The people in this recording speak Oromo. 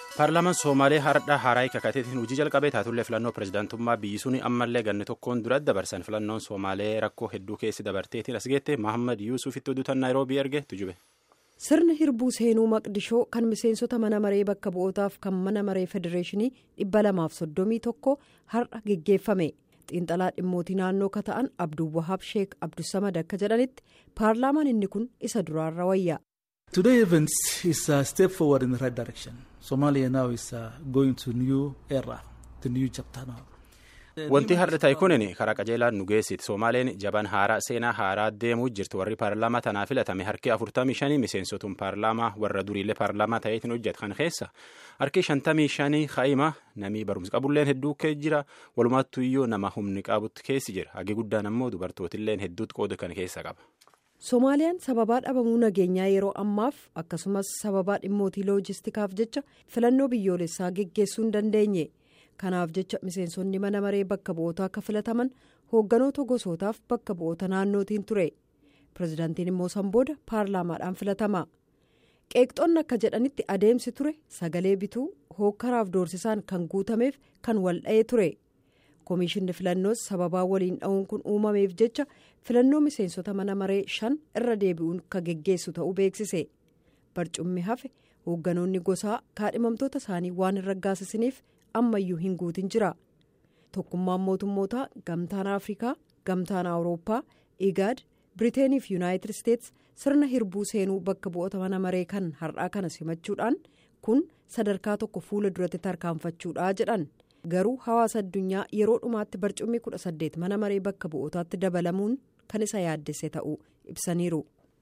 paarlaamaan soomalee hardha haaraa kakateetiin hojii jalqabee taatullee filannoo pirezidaantummaa biyyi suni ammallee ganni tokkoon duratti dabarsan filannoon soomalee rakkoo hedduu keessi dabarteetiin as geette mahammad yuusufitti oduutan naayiroobii erge tujube. sirna hirbuu seenuu maqdishoo kan miseensota mana maree bakka bu'ootaaf kan mana maree federeeshinii dhibba lamaaf soddomii tokko har'a geggeeffame xiinxalaa dhimmootii naannoo ka ta'an abduwwahaab sheek abdusamad akka jedhanitti paarlaamaan inni kun isa duraarra wayya. Today event is a step forward in the right direction. Somalia now is uh, going to new era, the new chapter now. Wanti har'a ta'e kunin karaa qajeelaan nu geessiti. Somaaleen jaban haaraa seenaa haaraa deemuu jirti. Warri paarlaamaa tanaa filatame harki afurtamii shanii miseensotuun paarlaamaa warra duriillee paarlaamaa ta'eetiin hojjetu kan keessa harki shantamii shanii haa'ima namii barumsa qabulleen hedduu kee jira. Walumaattu iyyuu nama humni qabutti keessi jira. Hagi guddaan ammoo dubartootilleen hedduutti qooda kan keessa qaba. Somaaliyaan sababaa dhabamuu nageenyaa yeroo ammaaf akkasumas sababaa dhimmootii loojistikaaf jecha filannoo biyyoolessaa geggeessuu hin dandeenye. kanaaf jecha miseensonni mana maree bakka bu'ootaa akka filataman hoogganoota gosootaaf bakka bu'oota naannootiin ture pirezidaantiin immoo san booda paarlaamaadhaan filatama qeeqxoonni akka jedhanitti adeemsi ture sagalee bituu hookkaraaf doorsisaan kan guutameef kan wal dha'ee ture koomishinni filannoos sababaa waliin dha'uun kun uumameef jecha filannoo miseensota mana maree shan irra deebi'uun kan geggeessu ta'uu beeksise barcummi hafe hoogganoonni gosaa kaadhimamtoota isaanii waan hin raggaasisaniif. ammayyuu hin guutin jira tokkummaan mootummootaa gamtaan afrikaa gamtaan awurooppaa igaad biriteenii fi yuunaayitid isteets sirna hirbuu seenuu bakka bu'oota mana maree kan har'aa kana simachuudhaan kun sadarkaa tokko fuula duratti tarkaanfachuudha jedhan garuu hawaasa addunyaa yeroo dhumaatti barcummi kudha saddeet mana maree bakka bu'ootaatti dabalamuun kan isa yaaddesse ta'uu ibsaniiru.